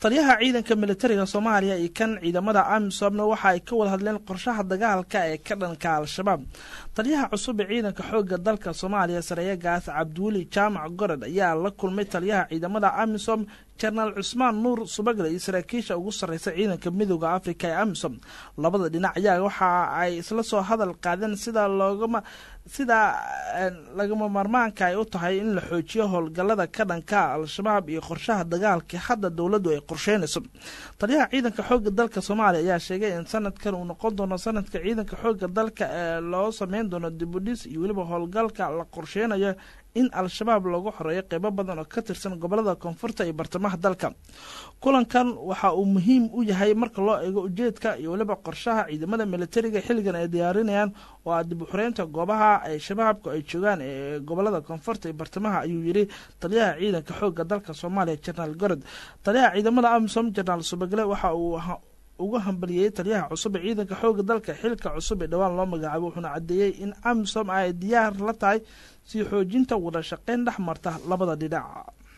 taliyaha ciidanka militariga soomaaliya iyo kan ciidamada amisobna waxa ay ka wada hadleen qorshaha dagaalka ee ka dhanka al-shabaab taliyaha cusub ee ciidanka xooga dalka soomaaliya sareeyagaas cabdiweli jaamac gorod ayaa la kulmay taliyaha ciidamada amisom jenaraal cusmaan nuur subagle iyo saraakiisha ugu sarreysa ciidanka midooda afrika ee amisom labada dhinac ayaa waxa ay isla soo hadal qaadeen sida loogama sida lagama maarmaanka ay u tahay in la xoojiyo howlgallada ka dhanka al-shabaab iyo qorshaha dagaalka hadda dowladdu ay qorsheynayso taliyaha ciidanka xooga dalka soomaaliya ayaa sheegay in sanadkan uu noqon doono sanadka ciidanka xooga dalka ee loo sameyn doono dibudhis iyo weliba howlgalka la qorsheynayo in al-shabaab loogu xoreeyo qeybo badan oo ka tirsan gobolada koonfurta iyo bartamaha dalka kulankan waxa uu muhiim u yahay marka loo eego ujeedka iyo weliba qorshaha ciidamada militariga xilligan ay diyaarinayaan oo ah dib u xoreynta goobaha ay shabaabku ay joogaan ee gobolada koonfurta iyo bartamaha ayuu yidhi taliyaha ciidanka xooga dalka soomaaliya jenaraal gorod taliyaha ciidamada amisom jenaraal subagle waxa uu ugu hambaliyey taliyaha cusub ee ciidanka xooga dalka xilka cusub ee dhowaan loo magacaabo wuxuuna caddeeyey in amisom ay diyaar la tahay sii xoojinta wada shaqeyn dhex marta labada dhinac